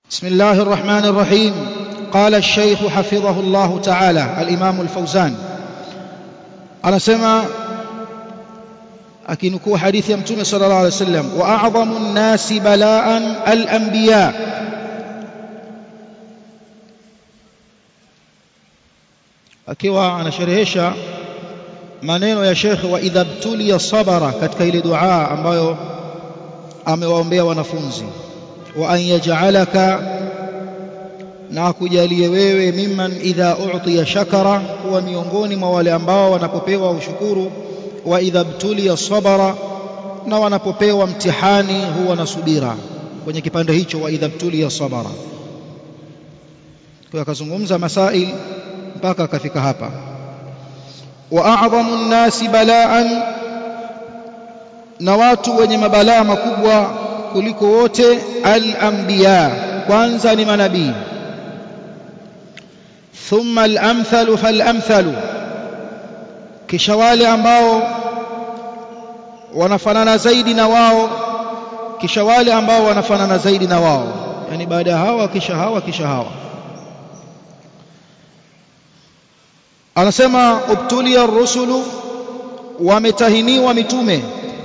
بسم الله الرحمن الرحيم قال الشيخ حفظه الله تعالى الإمام الفوزان anasema akinukuu hadithi ya mtume sallallahu alaihi wasallam wa a'dhamu an-nasi bala'an al-anbiya akiwa anasherehesha maneno ya Sheikh wa idha btuliya sabara katika ile dua ambayo amewaombea wanafunzi wa an yaj'alaka na akujalie wewe mimman idha u'tiya shakara kuwa miongoni mwa wale ambao wanapopewa ushukuru wa idha btuliya sabara na wanapopewa mtihani huwa na subira kwenye kipande hicho wa idha btuliya sabara kwa akazungumza masail mpaka akafika hapa wa a'dhamu an-nasi bala'an na watu wenye mabalaa makubwa kuliko wote al-anbiya kwanza ni manabii thumma al-amthalu fal-amthalu kisha wale ambao wanafanana zaidi na wao kisha wale ambao wanafanana zaidi na wao yani baada ya hawa kisha hawa kisha hawa anasema ubtulia rusulu wametahiniwa mitume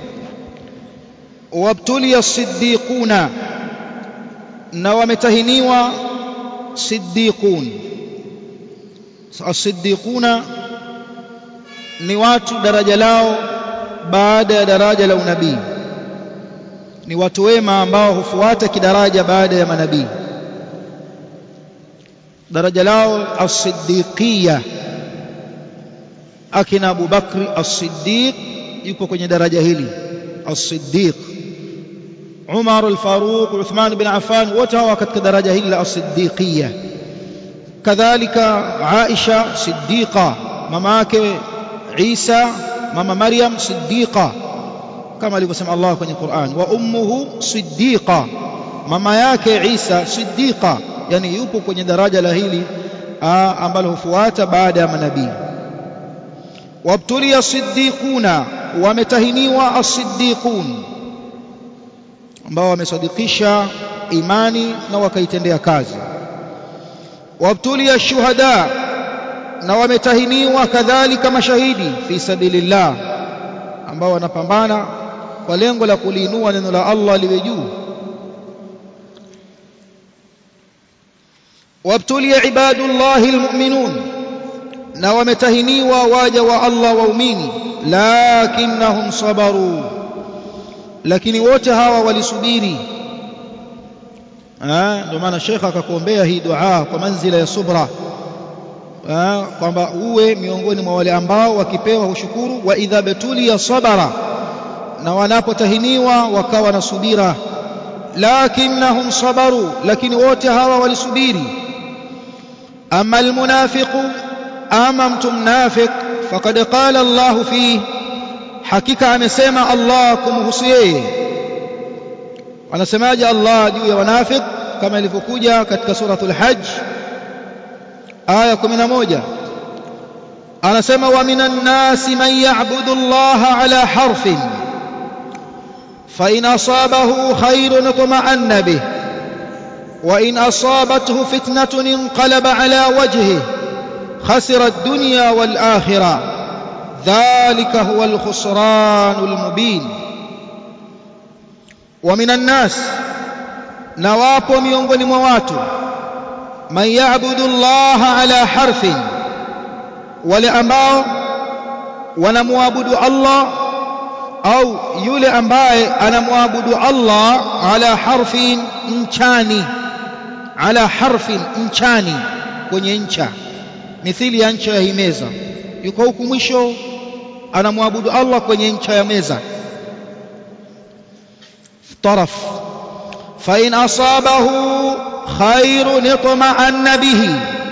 wabtulia siddiquna na wametahiniwa siddiqun as-siddiquna ni watu daraja lao baada ya daraja la unabii ni watu wema ambao hufuata kidaraja baada ya manabii daraja lao as-siddiqiyya akina Abu Bakri as-Siddiq yuko kwenye daraja hili as-Siddiq Umar al-Faruq Uthman bin Affan wote hawa katika daraja hili la as-Siddiqiyya kadhalika Aisha Siddiqa mama yake Isa mama Maryam Siddiqa kama alivyosema Allah kwenye Qur'an wa ummuhu Siddiqa mama yake Isa Siddiqa yani yupo kwenye daraja la hili ambalo hufuata baada ya manabii wabtulia siddiquna wametahiniwa as-siddiqun ambao wamesadikisha imani na wakaitendea kazi wabtulia shuhada na wametahiniwa kadhalika mashahidi fi sabilillah ambao wanapambana kwa lengo la kuliinua neno la Allah liwe juu wabtulia ibadullahi almu'minun na wametahiniwa waja wa Allah waumini lakinnahum sabaru lakini wote hawa walisubiri ndio maana shekha akakuombea hii dua kwa manzila ya subra kwamba uwe miongoni mwa wale ambao wakipewa ushukuru wa idha betuliya sabara na wanapotahiniwa wakawa na subira lakinnahum sabaru lakini wote hawa walisubiri ama almunafiqu ama mtu mnafiq faqad qala Allah fi hakika amesema Allah kumhusu yeye anasemaje Allah juu ya wanafiq kama ilivyokuja katika suratul hajj aya 11 anasema wa minan nasi man ya'budu Allah ala harfin fa in asabahu khairun tuma'anna bih wa in asabathu fitnatun inqalaba ala wajhihi خسر الدنيا والآخرة ذلك هو الخسران المبين ومن الناس نواpo miongoni mwa watu man ya'budu Allah ala harfin wale ambao wanamwabudu Allah au yule ambaye anamwabudu Allah ala harfin nchani ala harfin nchani kwenye ncha mithili ya ncha ya hii meza yuko huku mwisho anamwabudu Allah kwenye ncha ya meza taraf fa in asabahu khairun itma'anna bihi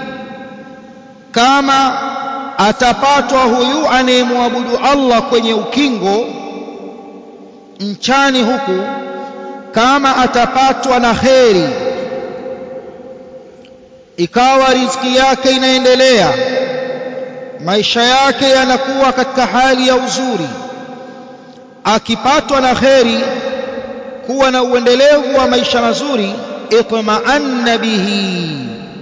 kama atapatwa huyu anayemwabudu Allah kwenye ukingo nchani huku kama atapatwa na kheri ikawa riziki yake inaendelea maisha yake yanakuwa katika hali ya uzuri akipatwa na kheri kuwa na uendelevu wa maisha mazuri itma'anna bihi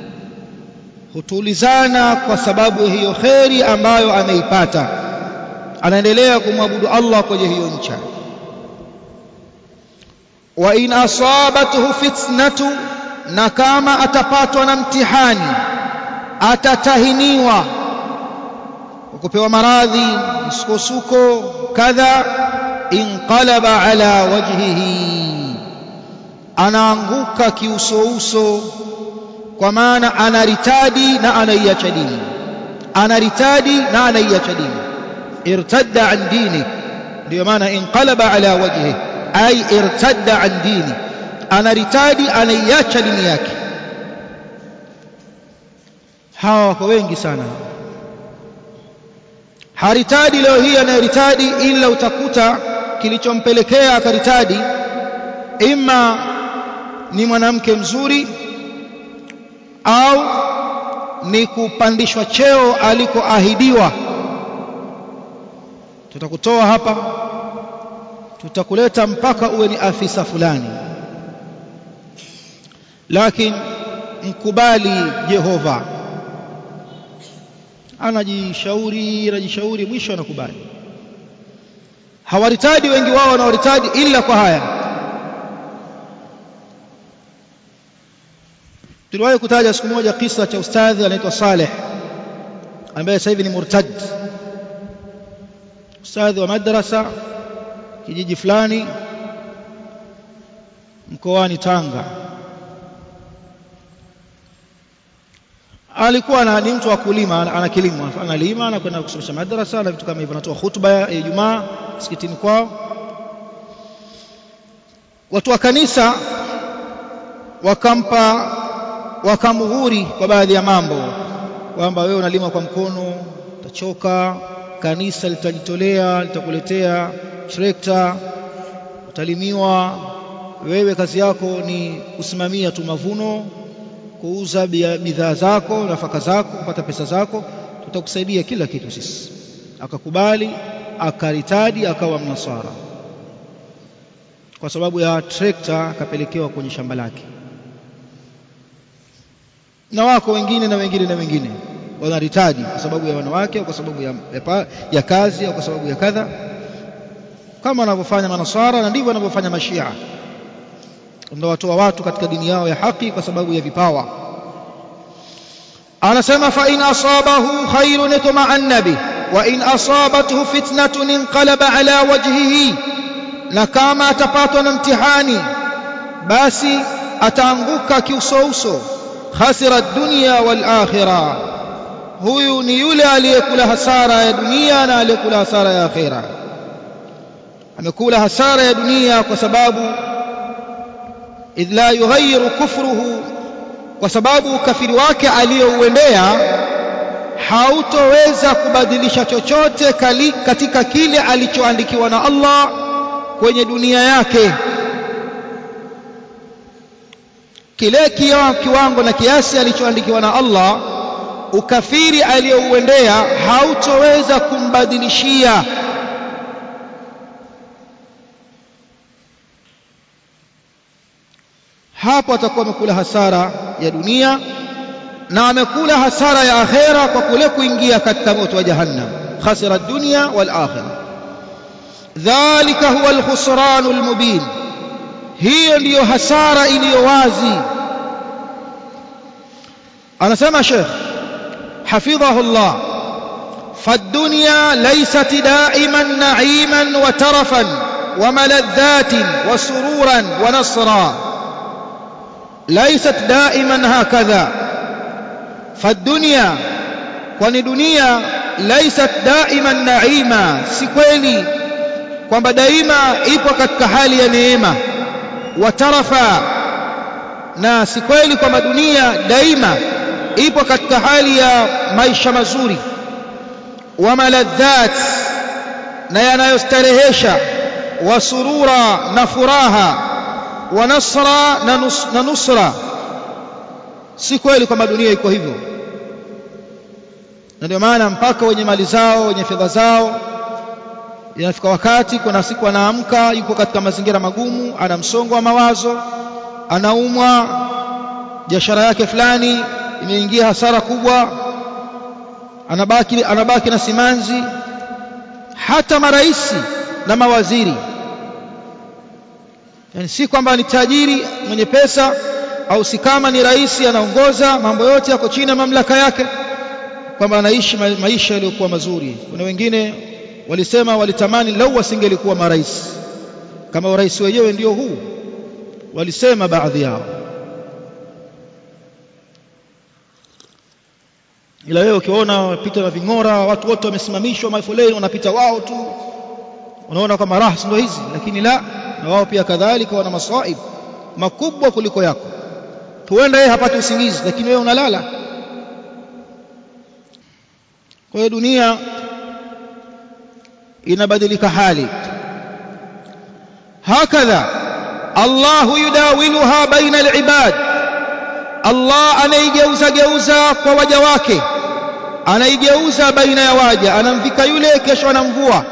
hutulizana kwa sababu hiyo kheri ambayo ameipata anaendelea kumwabudu Allah kwenye hiyo ncha wa in asabathu fitnatu na kama atapatwa na mtihani atatahiniwa kupewa maradhi msukosuko kadha inqalaba ala wajhihi anaanguka kiusouso kwa maana anaritadi na anaiacha dini anaritadi na anaiacha dini irtadda an dini ndio maana inqalaba ala wajhihi ay irtadda an dini anaritadi anaiacha dini yake hawa wako wengi sana haritadi leo hii anayeritadi ila utakuta kilichompelekea akaritadi ima ni mwanamke mzuri au ni kupandishwa cheo alikoahidiwa tutakutoa hapa tutakuleta mpaka uwe ni afisa fulani lakini mkubali Jehova anajishauri anajishauri mwisho anakubali hawaritadi wengi wao wanawaritadi ila kwa haya tuliwahi kutaja siku moja kisa cha ustadhi anaitwa Saleh ambaye sasa hivi ni murtad ustadhi wa madrasa kijiji fulani mkoani Tanga alikuwa na ni mtu wa kulima ana kilimo analima anakwenda kusomesha madrasa na vitu kama hivyo anatoa hutuba ya Ijumaa msikitini kwao watu wa kanisa wakampa wakamghuri kwa baadhi ya mambo kwamba wewe unalima kwa mkono utachoka kanisa litajitolea litakuletea trekta utalimiwa wewe kazi yako ni kusimamia tu mavuno kuuza bidhaa zako nafaka zako kupata pesa zako tutakusaidia kila kitu sisi akakubali akaritadi akawa mnasara kwa sababu ya trekta akapelekewa kwenye shamba lake na wako wengine na wengine na wengine wanaritadi kwa sababu ya wanawake au kwa sababu ya, ya, ya kazi au kwa sababu ya kadha kama wanavyofanya manasara na ndivyo wanavyofanya mashia ndio watoa watu katika dini yao ya haki kwa sababu ya vipawa anasema fa in asabahu khairun itma'anna bi wa in asabathu fitnatun inqalaba ala wajhihi na kama atapatwa na mtihani basi ataanguka kiusouso khasira dunya wal akhirah huyu ni yule aliyekula hasara ya dunia na aliyekula hasara ya akhira amekula hasara ya dunia kwa sababu idh la yughayyiru kufruhu kwa sababu ukafiri wake aliyouendea hautoweza kubadilisha chochote kali, katika kile alichoandikiwa na Allah kwenye dunia yake kile kiwango na kiasi alichoandikiwa na Allah ukafiri aliyouendea hautoweza kumbadilishia hapo atakuwa amekula hasara ya dunia na amekula hasara ya akhera kwa kule kuingia katika moto wa jahannam khasira dunya wal akhirah dhalika huwa alkhusran almubin hiyo ndiyo hasara iliyo wazi anasema Sheikh حفظه الله فالدنيا ليست دائما نعيما وترفا وملذات وسرورا ونصرا ليست دائما هكذا فالدنيا kwani dunia laysat daiman naima si kweli kwamba daima ipo katika hali ya neema watarafa na si kweli kwamba dunia daima ipo katika hali ya maisha mazuri wa maladhat na yanayostarehesha wa surura na furaha wa nasra na, nus, na nusra si kweli kwamba dunia iko hivyo na ndio maana mpaka wenye mali zao wenye fedha zao inafika wakati kuna siku anaamka yuko katika mazingira magumu ana msongo wa mawazo anaumwa biashara yake fulani imeingia hasara kubwa anabaki anabaki na simanzi hata maraisi na mawaziri yani si kwamba ni tajiri mwenye pesa au si kama ni rais anaongoza mambo yote yako chini ya mamlaka yake kwamba anaishi maisha yaliyokuwa mazuri kuna wengine walisema walitamani lau wasingelikuwa marais kama urais wenyewe ndio huu walisema baadhi yao ila wewe ukiona wapita na ving'ora watu wote wamesimamishwa mafoleni wanapita wao tu unaona kama raha ndio hizi lakini la na wao pia kadhalika wana masaib makubwa kuliko yako huenda yeye hapati usingizi lakini wewe unalala kwa hiyo dunia inabadilika hali hakadha Allahu yudawiluha baina al-ibad Allah anaigeuza geuza kwa waja wake anaigeuza baina ya waja anamvika yule kesho anamvua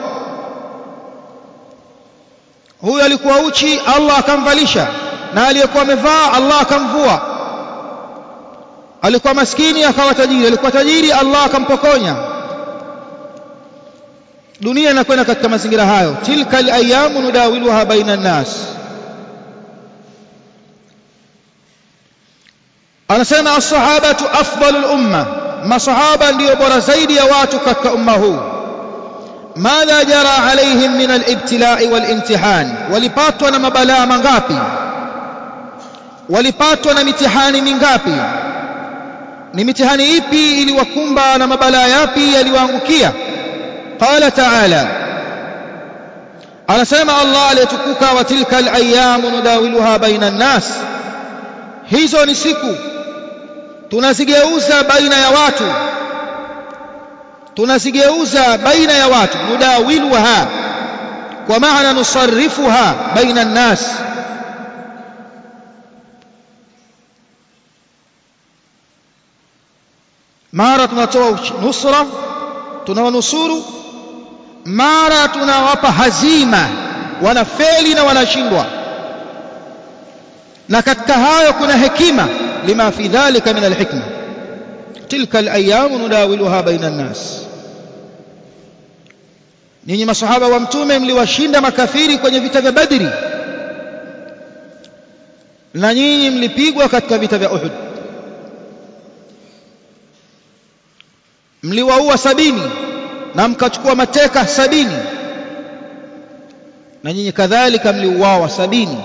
huyu alikuwa uchi Allah akamvalisha na aliyekuwa amevaa Allah akamvua alikuwa maskini akawa tajiri alikuwa tajiri Allah akampokonya dunia inakwenda katika mazingira hayo tilka alayamu nudawiluha baina nnas anasema as-sahabatu afdalul umma masahaba ndio bora zaidi ya watu katika umma huu madha jara alaihim min al-ibtila'i wal-imtihan walipatwa na mabalaa mangapi walipatwa na mitihani mingapi ni mitihani ipi iliwakumba na mabalaa yapi yaliwaangukia qala ta'ala anasema Allah aliyetukuka wa tilka al-ayyamu nudawiluha baina an-nas hizo ni siku tunazigeuza baina ya watu tunazigeuza baina ya watu nudawiluha kwa maana nusarrifuha baina an-nas mara tunatoa nusra tunawanusuru mara tunawapa hazima wanafeli na wanashindwa na katika hayo kuna hekima lima fi dhalika min alhikma tilka alayamu nudawiluha baina an-nas ninyi masahaba wa mtume mliwashinda makafiri kwenye vita vya badri na nyinyi mlipigwa katika vita vya uhud mliwaua sabini na mkachukua mateka sabini na nyinyi kadhalika mliuawa sabini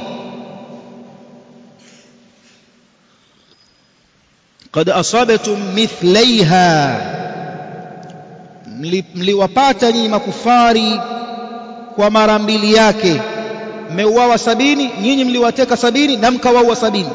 قد أصابتم مثليها mliwapata nyinyi makufari kwa mara mbili yake mmeuawa sabini nyinyi mliwateka sabini na mkawaua sabini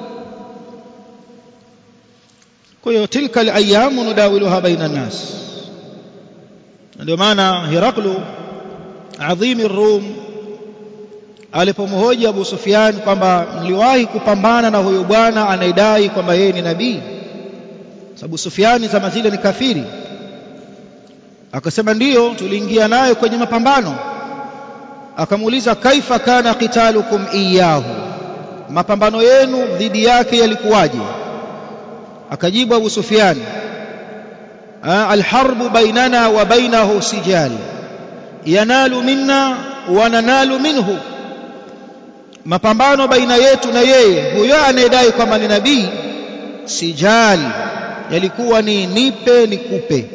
kwa hiyo tilka alayamu nudawiluha baina nas ndio maana Heraklu adhimi Rum alipomhoji Abu Sufyan kwamba mliwahi kupambana na huyo bwana anayedai kwamba yeye ni nabii sababu Sufyani zama zile ni kafiri akasema ndiyo tuliingia naye kwenye mapambano akamuuliza kaifa kana qitalukum iyahu mapambano yenu dhidi yake yalikuwaje akajibu Abu Sufyan alharbu bainana wa bainahu sijal yanalu minna wa nanalu minhu mapambano baina yetu na yeye huyo anayedai kwamba ni nabii sijal yalikuwa ni nipe nikupe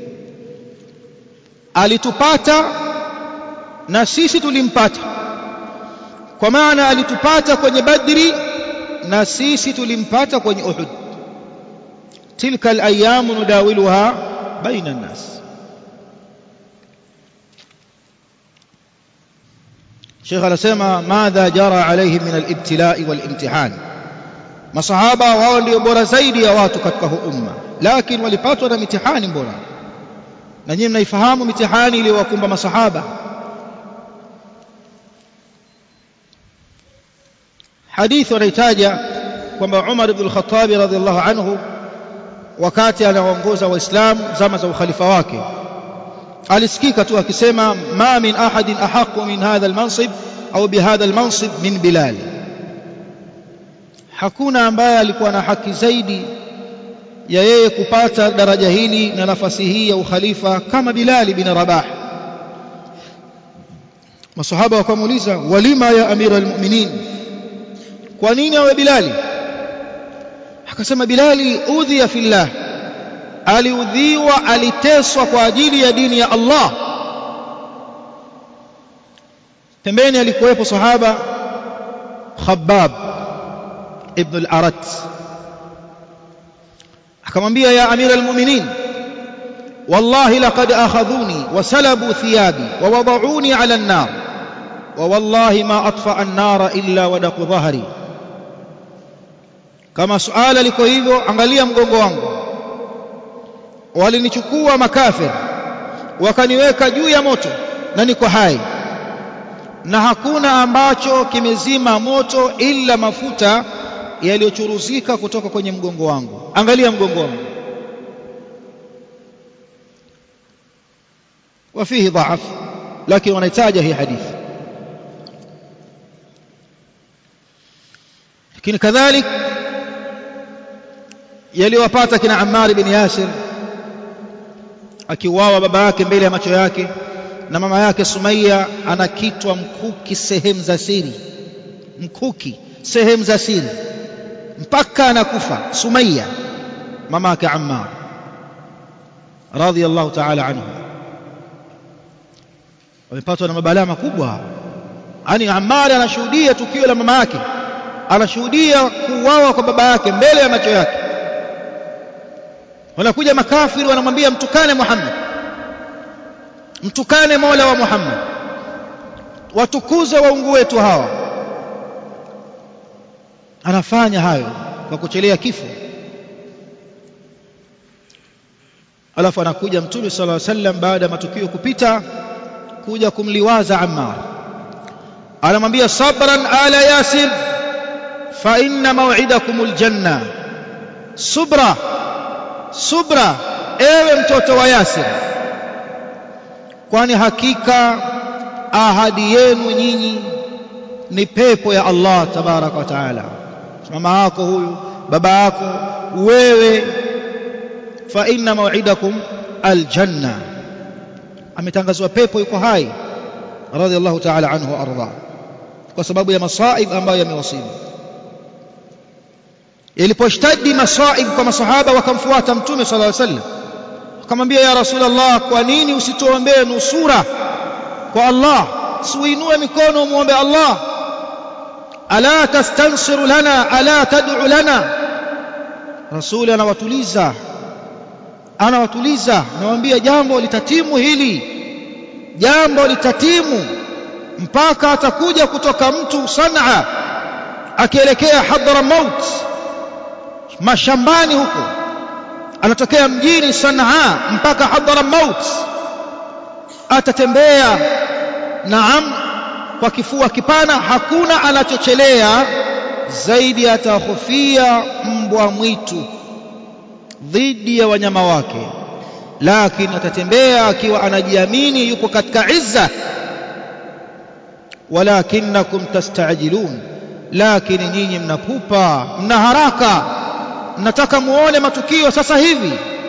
alitupata na sisi tulimpata kwa maana alitupata kwenye badri na sisi tulimpata kwenye uhud tilka alayamu nudawiluha baina an-nas Sheikh anasema madha jara alaihim min al-ibtila'i wal-imtihan masahaba wao ndio bora zaidi ya watu katika huu umma lakini walipatwa na mitihani bora na nyinyi mnaifahamu mitihani iliyowakumba masahaba hadithi wanaitaja kwamba Umar ibn al-Khattab radhiallahu anhu wakati anaongoza waislamu zama za ukhalifa wake alisikika tu akisema ma min ahadin ahaqu min hadha almansib au bihadha almansib min bilal hakuna ambaye alikuwa na haki zaidi ya yeye kupata daraja hili na nafasi hii ya ukhalifa kama Bilali bin Rabah masahaba wakamuuliza walima ya amira almu'minin kwa nini awe Bilali akasema Bilali udhiya fillah aliudhiwa aliteswa kwa ajili ya dini ya Allah pembeni alikuwepo sahaba Khabbab ibn al-Arat akamwambia ya amira almu'minin wallahi laqad akhadhuni wa salabu thiyabi wa wada'uni 'ala an-nar wa wallahi ma atfa an-nara illa wadaqu dhahri kama suala liko hivyo angalia mgongo wangu walinichukua makafir wakaniweka juu ya moto na niko hai na hakuna ambacho kimezima moto ila mafuta yaliyochuruzika kutoka kwenye mgongo wangu angalia mgongo wangu وفيه ضعف لكن wanahitaji hii hadithi lakini kadhalik yaliwapata kina Ammar bin Yasir akiuawa baba yake mbele ya macho yake na mama yake Sumaiya anakitwa mkuki sehemu za siri mkuki sehemu za siri mpaka anakufa Sumaiya mama yake Ammar radhiyallahu ta'ala anhu wamepatwa na mabalaa makubwa yani Ammar anashuhudia tukio la mama yake anashuhudia kuuawa kwa baba yake mbele ya macho yake wanakuja makafiri wanamwambia mtukane Muhammad mtukane Mola wa Muhammad watukuze waungu wetu hawa anafanya hayo kwa kuchelea kifo alafu anakuja mtume sallallahu alaihi wasallam baada ya matukio kupita kuja kumliwaza Ammar anamwambia sabran ala yasir fa inna maw'idakumul janna subra subra ewe mtoto wa Yasir kwani hakika ahadi yenu nyinyi ni pepo ya Allah tabaraka wa taala mama yako huyu baba yako wewe fa inna maw'idakum aljanna ametangazwa pepo yuko hai radhiallahu ta'ala anhu arda kwa sababu ya masaib ambayo yamewasibu iliposhtadi masaib kwa masahaba wakamfuata mtume sallallahu alaihi wasallam akamwambia ya rasulullah kwa nini usituombee nusura kwa Allah siuinue mikono umuombe Allah ala tastansiru lana ala tad'u lana rasuli anawatuliza anawatuliza anawaambia jambo litatimu hili jambo litatimu mpaka atakuja kutoka mtu Sanaa akielekea Hadramaut mashambani huko anatokea mjini Sanaa mpaka Hadramaut atatembea naam kwa kifua kipana hakuna anachochelea zaidi atahofia mbwa mwitu dhidi ya wanyama wake lakini atatembea akiwa anajiamini yuko katika izza walakinakum tastajilun lakini nyinyi mnapupa mna haraka mnataka muone matukio sasa hivi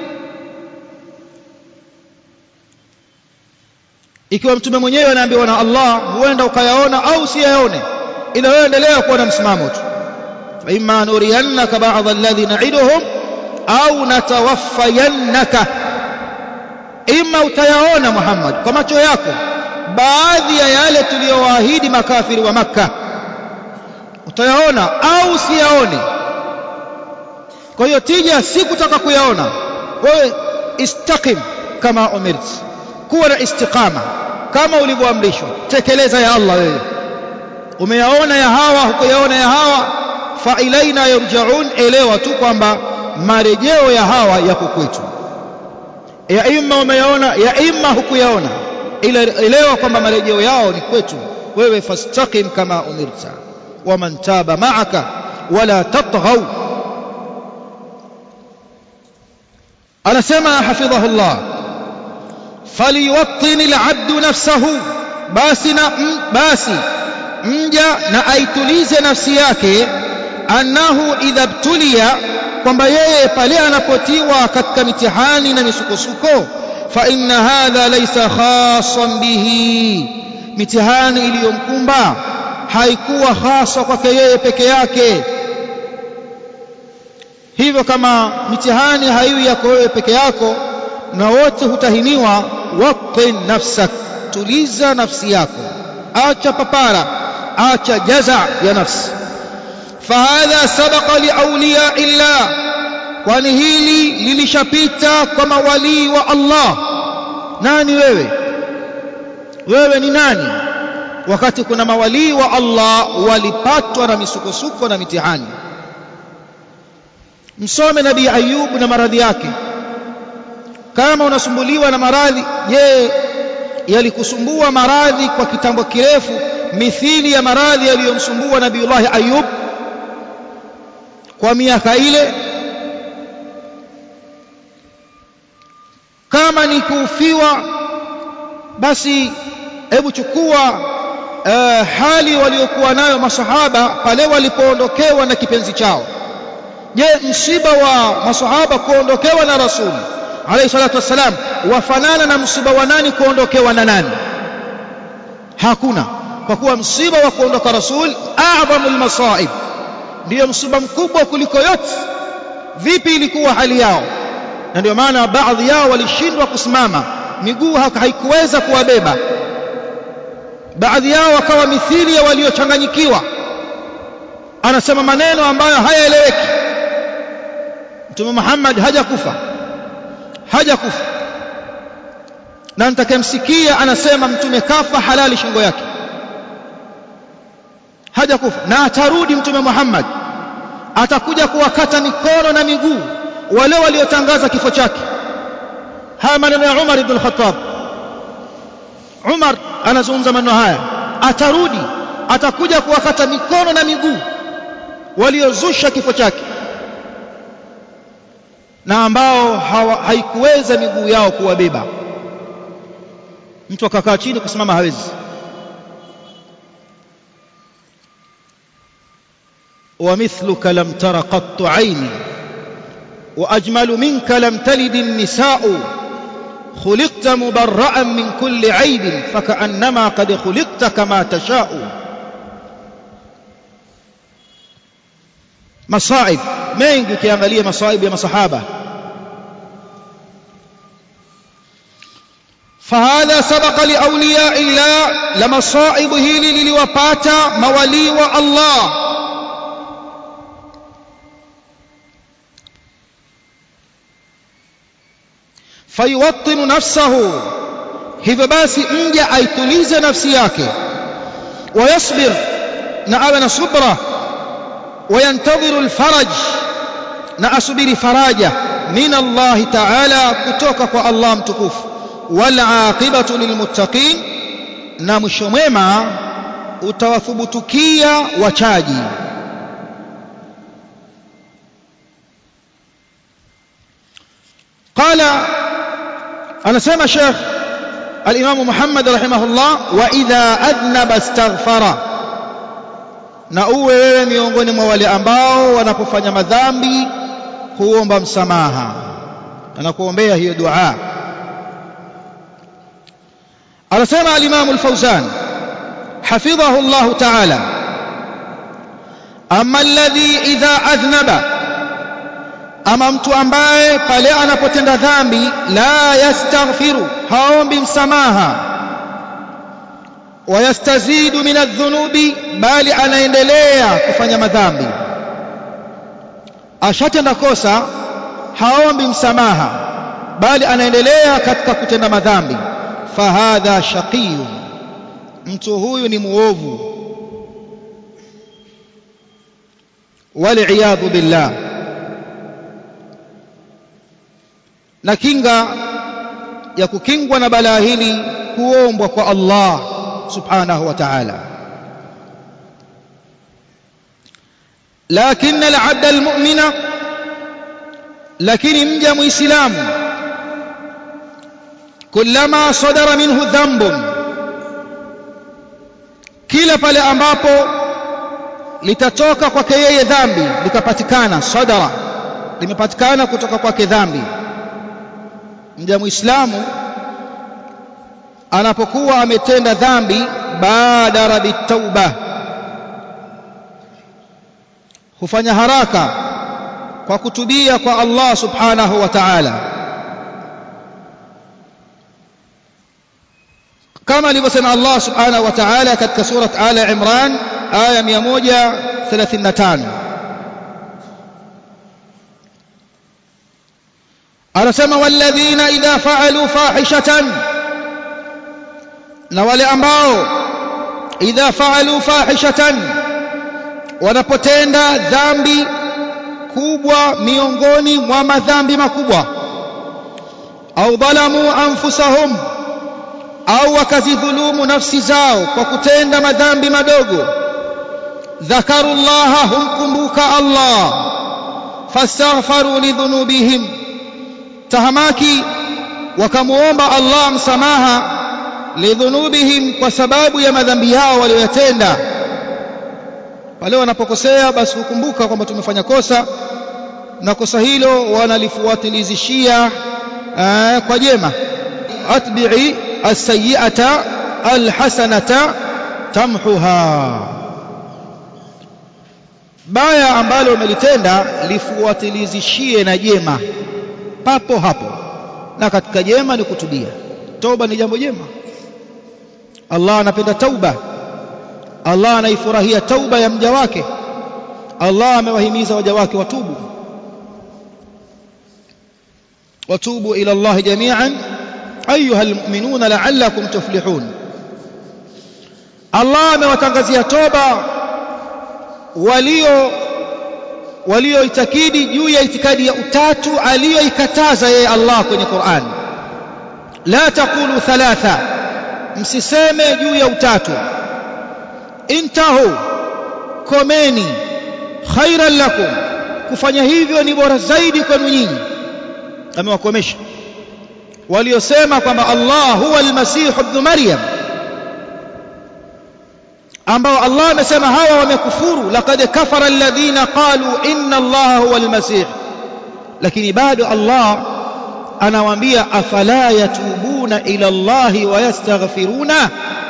ikiwa mtume mwenyewe anaambiwa na Allah huenda ukayaona au usiyaone ila wewe endelea kuwa na msimamo tu fa imma nuriyannaka ba'd alladhi na'iduhum au natawaffayannaka ima utayaona Muhammad kwa macho yako baadhi ya yale tuliyowaahidi makafiri wa maka utayaona au siyaone kwa hiyo tija si kutaka kuyaona wewe istaqim kama umirt kuwa na istiqama kama ulivyoamrishwa tekeleza ya Allah wewe umeyaona ya hawa hukuyaona ya hawa fa ilaina yarjaun elewa tu kwamba marejeo ya hawa yako kwetu ya imma umeyaona ya imma hukuyaona ila elewa kwamba marejeo yao ni kwetu wewe fastaqim kama umirta waman taba ma'aka wala tatghaw anasema hafidhahullah falyuwattin al'abdu nafsahu basi na basi mja na aitulize nafsi yake annahu idha btuliya kwamba yeye pale anapotiwa katika mitihani na misukosuko fa inna hadha laysa khassan bihi mitihani iliyomkumba haikuwa hasa kwake yeye peke yake hivyo kama mitihani haiwi yako wewe peke yako na wote hutahiniwa waqin nafsak tuliza nafsi yako acha papara acha jaza ya nafsi fahadha sabaqa liauliya illah kwani hili lilishapita kwa mawalii wa Allah nani wewe wewe ni nani wakati kuna mawalii wa Allah walipatwa na misukosuko na mitihani msome nabii ayub na maradhi yake kama unasumbuliwa na maradhi je yalikusumbua maradhi kwa kitambo kirefu mithili ya maradhi yaliyomsumbua nabiullahi ayub kwa miaka ile kama ni kuufiwa basi hebu chukua uh, hali waliokuwa nayo masahaba pale walipoondokewa na kipenzi chao je msiba wa masahaba kuondokewa na rasuli alayhi salatu wassalam wafanana na msiba wa nani kuondokewa na nani hakuna kwa kuwa msiba wa kuondoka rasul a'dhamul masaib ndiyo msiba mkubwa kuliko yote vipi ilikuwa hali yao na ndio maana baadhi yao walishindwa kusimama miguu haikuweza kuwabeba baadhi yao wakawa mithili ya waliochanganyikiwa anasema maneno ambayo hayaeleweki mtume Muhammad hajakufa hajakufa na nitakayemsikia anasema mtume kafa halali shingo yake hajakufa na atarudi mtume Muhammad atakuja kuwakata mikono na miguu wale waliotangaza kifo chake haya maneno ya Umar ibn al-Khattab Umar anazungumza maneno haya atarudi atakuja kuwakata mikono na miguu waliozusha kifo chake na ambao hawa, haikuweza miguu yao kuwabeba mtu akakaa chini kusimama hawezi ومثلك لم تر قط عيني واجمل منك لم تلد النساء خلقت مبرأ من كل عيب فكأنما قد خلقت كما تشاء مصائب mengi ukiangalia masaibu ya masahaba fahadha sabaqa liauliya illa la masaibu hili liliwapata mawalii wa Allah fayuwattinu nafsahu hivyo basi mja aitulize nafsi yake wayasbir na awe na subra وينتظر الفرج na asubiri faraja min Allah ta'ala kutoka kwa Allah mtukufu wal aqibatu lilmuttaqin na mwisho mwema utawathubutukia wachaji qala anasema Sheikh al-Imam Muhammad rahimahullah wa idha adnaba astaghfara na uwe wewe miongoni mwa wale ambao wanapofanya madhambi huomba msamaha anakuombea hiyo dua anasema al-Imam al-Fawzan hafidhahu Allah ta'ala amma alladhi idha adhnaba ama mtu ambaye pale anapotenda dhambi la yastaghfiru haombi msamaha wayastazidu min adh-dhunubi bali anaendelea kufanya madhambi ashatenda kosa haombi msamaha bali anaendelea katika kutenda madhambi fahadha shaqiyun mtu huyu ni muovu waliyadhu billah na kinga ya kukingwa na balaa hili kuombwa kwa Allah subhanahu wa ta'ala لكن العبد المؤمن لكن مجا مسلم كلما صدر منه ذنب kila pale ambapo litatoka kwake yeye dhambi likapatikana sadara limepatikana kutoka kwake dhambi mja muislamu anapokuwa ametenda dhambi badara bitauba hufanya haraka kwa kutubia kwa Allah subhanahu wa ta'ala kama alivyosema Allah subhanahu wa ta'ala katika surat Ala Imran aya 135 anasema walladhina idha fa'alu fahishatan na wale ambao idha fa'alu fahishatan wanapotenda dhambi kubwa miongoni mwa madhambi makubwa au dhalamu anfusahum au wakazidhulumu nafsi zao kwa kutenda madhambi madogo dhakarullaha humkumbuka Allah fastaghfaru lidhunubihim tahamaki wakamuomba Allah msamaha lidhunubihim kwa sababu ya madhambi yao walioyatenda pale wanapokosea basi hukumbuka kwamba tumefanya kosa na kosa hilo wanalifuatilizishia kwa jema atbi'i as-sayyi'ata al-hasanata tamhuha baya ambalo umelitenda lifuatilizishie na jema papo hapo na katika jema ni kutubia toba ni jambo jema Allah anapenda tauba Allah anaifurahia tauba ya mja wake Allah amewahimiza waja wake watubu watubu ila Allah jami'an ayuha almu'minuna la'allakum tuflihun Allah amewatangazia toba walio walioitakidi juu ya itikadi ya utatu aliyoikataza yeye Allah kwenye Qur'an la taqulu thalatha msiseme juu ya utatu intahu komeni khairan lakum kufanya hivyo ni bora zaidi kwenu nyinyi amewakomesha waliosema kwamba Allah huwa al-Masih ibn Maryam ambao Allah amesema hawa wamekufuru laqad kafara alladhina qalu inna Allah huwa al-Masih lakini bado Allah anawaambia afala yatubuna ila Allah wa yastaghfiruna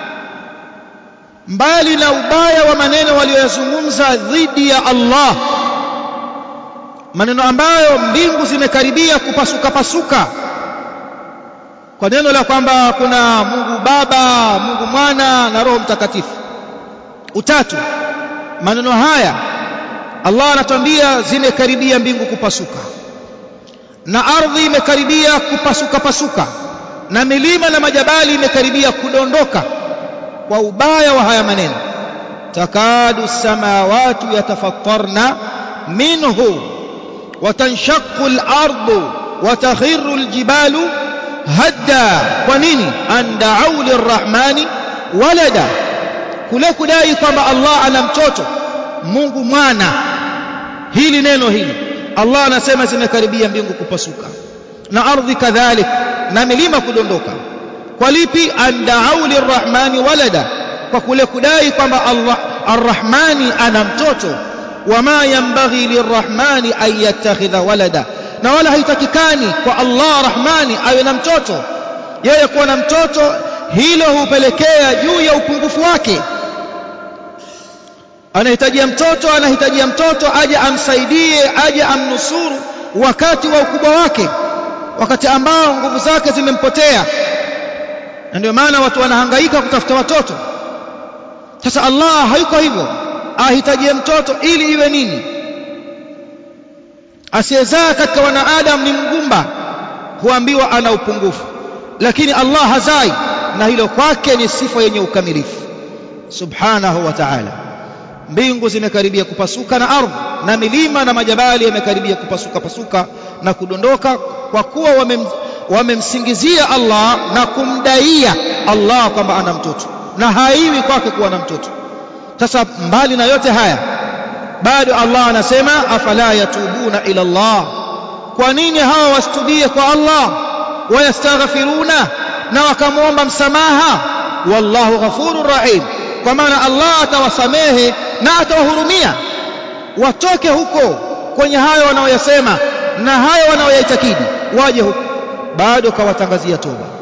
mbali na ubaya wa maneno walioyazungumza dhidi ya Allah maneno ambayo mbingu zimekaribia kupasuka pasuka kwa neno la kwamba kuna Mungu Baba, Mungu Mwana na Roho Mtakatifu utatu maneno haya Allah anatuambia zimekaribia mbingu kupasuka na ardhi imekaribia kupasuka pasuka na milima na majabali imekaribia kudondoka kwa ubaya wa haya maneno takadu samawati yatafattarna minhu وتنشق الأرض وتخر الجبال هدا ونيني أن دعوا للرحمن ولدا kule kudai kwamba Allah ana mtoto Mungu mwana hili neno hili Allah anasema zimekaribia mbingu kupasuka na ardhi kadhalik na milima kudondoka kwa lipi andau lirrahmani walada kwa kule kudai kwamba Allah arrahmani ana mtoto wama yanbaghi lirrahmani an yattakhidha walada na wala haitakikani kwa Allah rahmani awe na mtoto yeye kuwa na mtoto hilo hupelekea juu ya upungufu wake anahitajia mtoto anahitajia mtoto aje amsaidie aje amnusuru wakati wa ukubwa wake wakati ambao nguvu zake zimempotea na ndio maana watu wanahangaika kutafuta watoto sasa Allah hayuko hivyo ahitajie mtoto ili iwe nini asiyezaa katika wanaadamu ni mgumba huambiwa ana upungufu lakini Allah hazai na hilo kwake ni sifa yenye ukamilifu subhanahu wa ta'ala mbingu zimekaribia kupasuka na ardhi na milima na majabali yamekaribia kupasuka pasuka na kudondoka kwa kuwa wamem, wamemsingizia Allah na kumdaia Allah kwamba ana mtoto na haiwi kwake kuwa na mtoto sasa mbali na yote haya bado Allah anasema afala yatubuna ila Allah kwa nini hawa wasitubie kwa Allah wayastaghfiruna na wakamwomba msamaha wallahu ghafurur rahim kwa maana Allah atawasamehe na atawahurumia watoke huko kwenye hayo wanaoyasema na hayo wanaoyaitakidi waje huko bado kawatangazia toba